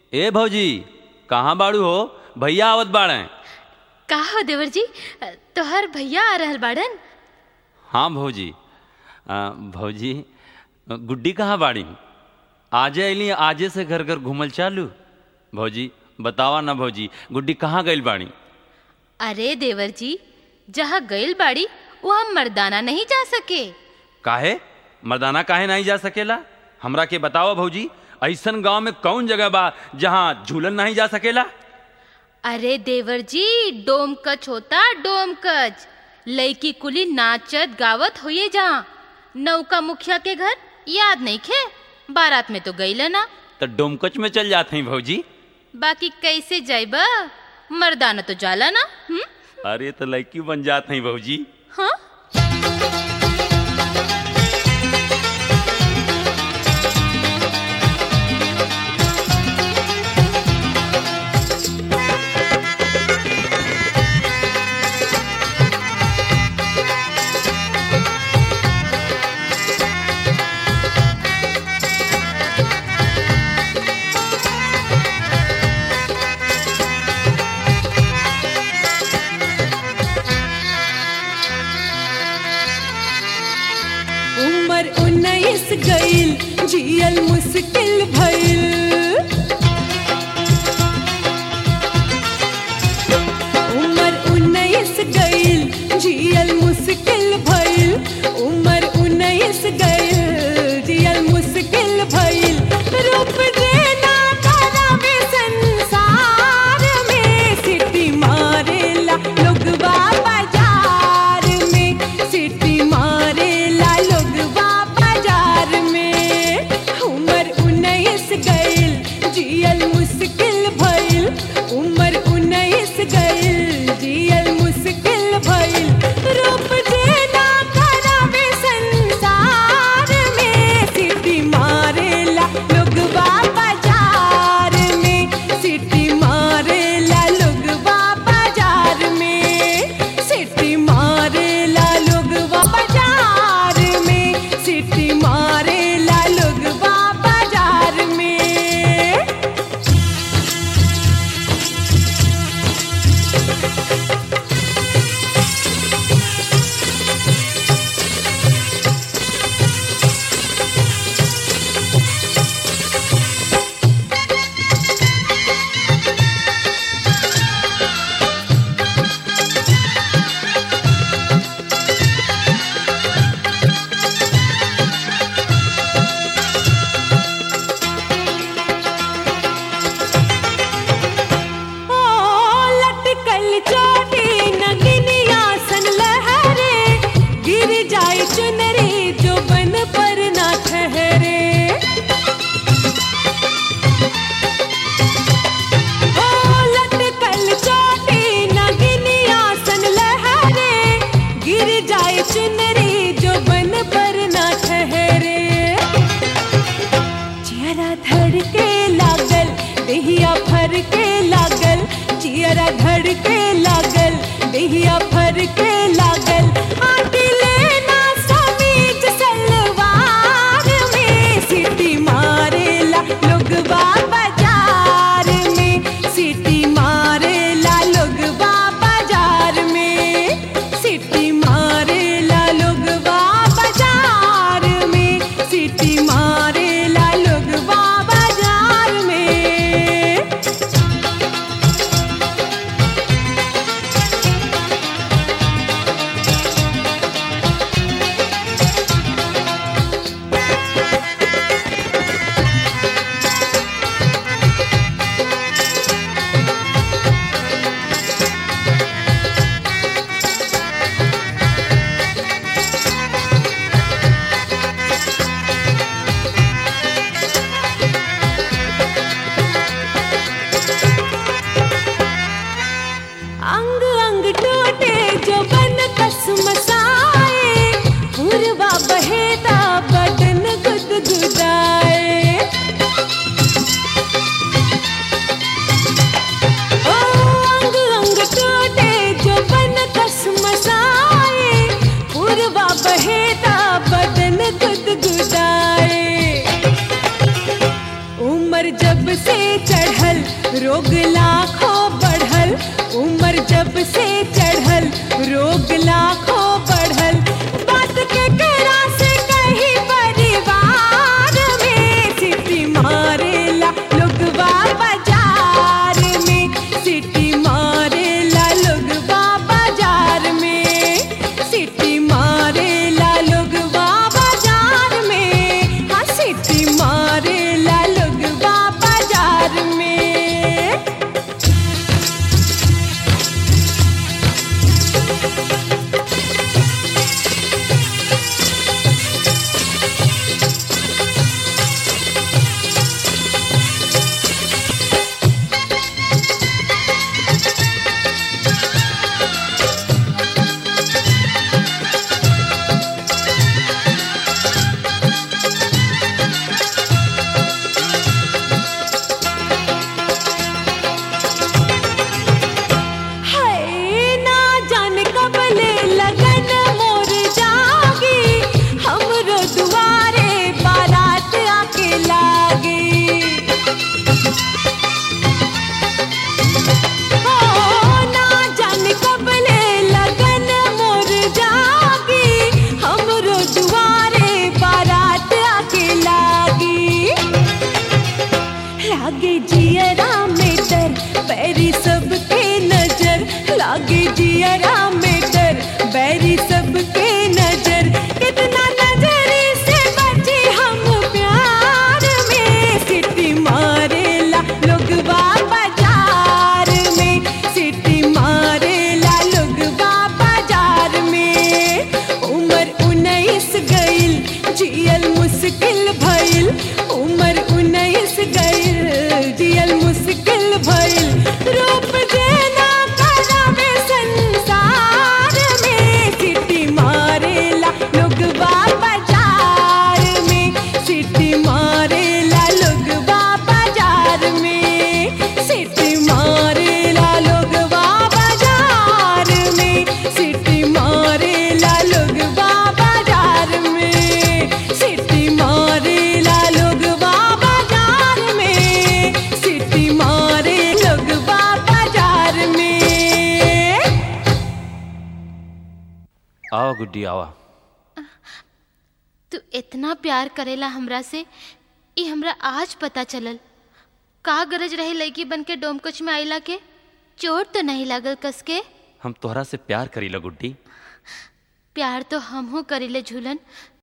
ए भौजी कहाँ बाड़ू हो भैया आवत बाड़े का हो देवर जी तोहर भैया आ रहल बाड़न हाँ भौजी आ, भौजी गुड्डी कहाँ बाड़ी आजे अली आजे से घर घर घूमल चालू भौजी बतावा ना भौजी गुड्डी कहाँ गइल बाड़ी अरे देवर जी जहाँ गइल बाड़ी वहाँ मर्दाना नहीं जा सके काहे मर्दाना काहे नहीं जा सकेला हमरा के बताओ भौजी ऐसन गांव में कौन जगह बा जहाँ झूलन नहीं जा सकेला अरे देवर जी डोमकच होता डोमकच लईकी कुली नाचत गावत होइए जहाँ नौका मुखिया के घर याद नहीं खे बारात में तो गईल ना तो डोमकच में चल जाते हैं भौजी बाकी कैसे जाइबा मर्दाना तो जाला ना हुँ? अरे तो लड़की बन जाते हैं भौजी हाँ उमर उन्नीस गईल जियल मुश्किल भइल उमर उन्नीस गईल जियल मुश्किल भइल उमर उन्नीस गईल जियल मुश्किल भइल रूप देना करावे संसार में सिटी मारेला लोगवा बाजार में सिटी मारेला लोगवा बाजार में उमर उन्नीस गईल जियल मुश्किल भइल उमर उन्नीस गईल जियल मुश्किल भइल रूप देना करावे संसार में सिटी मारेला लोगवा बाजार में सिटी मारेला लोगवा बाजार में सिटी मारेला लोगवा बाजार में सिटी मारेला लोगवा बाजार में ओ लटकल चोटी नगिनिया सन लहरे गिर जाए चुनरी जो बन पर ना ठहरे ओ लटकल चोटी नगिनिया सन लहरे गिर जाए चुनरी जो बन पर ना ठहरे चियरा धड़के लागल देहिया फर के लागल चियरा धड़के लागल देहिया फर के लागल आटी लेना समीज सलवार में सिटी मारेला लोगवा बाजार में सिटी मारेला लोगवा बाजार में सिटी मारेला लोगवा बाजार में सिटी मारेला लोगवा बाजार में से चढ़ल रोग लाखों बढ़ल उम्र जब से चढ़ल रोग लाखों बढ़ल बात के करा से कहीं परिवार में सिटी मारेला लोगवा बाजार में सिटी मारेला लोगवा बाजार में सिटी मारेला लोगवा बाजार में हाँ सिटी मारेला लोगवा बाजार में है ना जाने कब ले लगन मोर जागी हमरो दुआरे बारात आके लागी हो ना जाने कब ले लगन मोर जागी हमरो दुआरे बारात आके लागी लागे जियरा में डर बैरी सबके नजर लागे जियरा में डर बैरी सबके नजर कितना नजरी से बचे हम प्यार में सिटी मारेला लोगवा बाजार में सिटी मारेला लोगवा बाजार में उम्र उन्नीस गईल जियल मुश्किल भइल उम्र उन्नीस गईल जियल मुश्किल भइल रूप देना करावे संसार में सिटी मारेला लोगवा बाजार में सिटी मारेला लोगवा बाजार में सिटी मारेला लोगवा बाजार में सिटी मारेला लोगवा बाजार में सिटी मारेला लोगवा बाजार में सिटी मारे लोगवा बाजार में आओ गुड्डी आवा तू इतना प्यार करेला हमरा से ई हमरा आज पता चलल का गरज रहे लड़की बन के डोमकच में आइला के चोट तो नहीं लागल कस के हम तोहरा से प्यार करीला गुड्डी प्यार तो हमहू करीले झूलन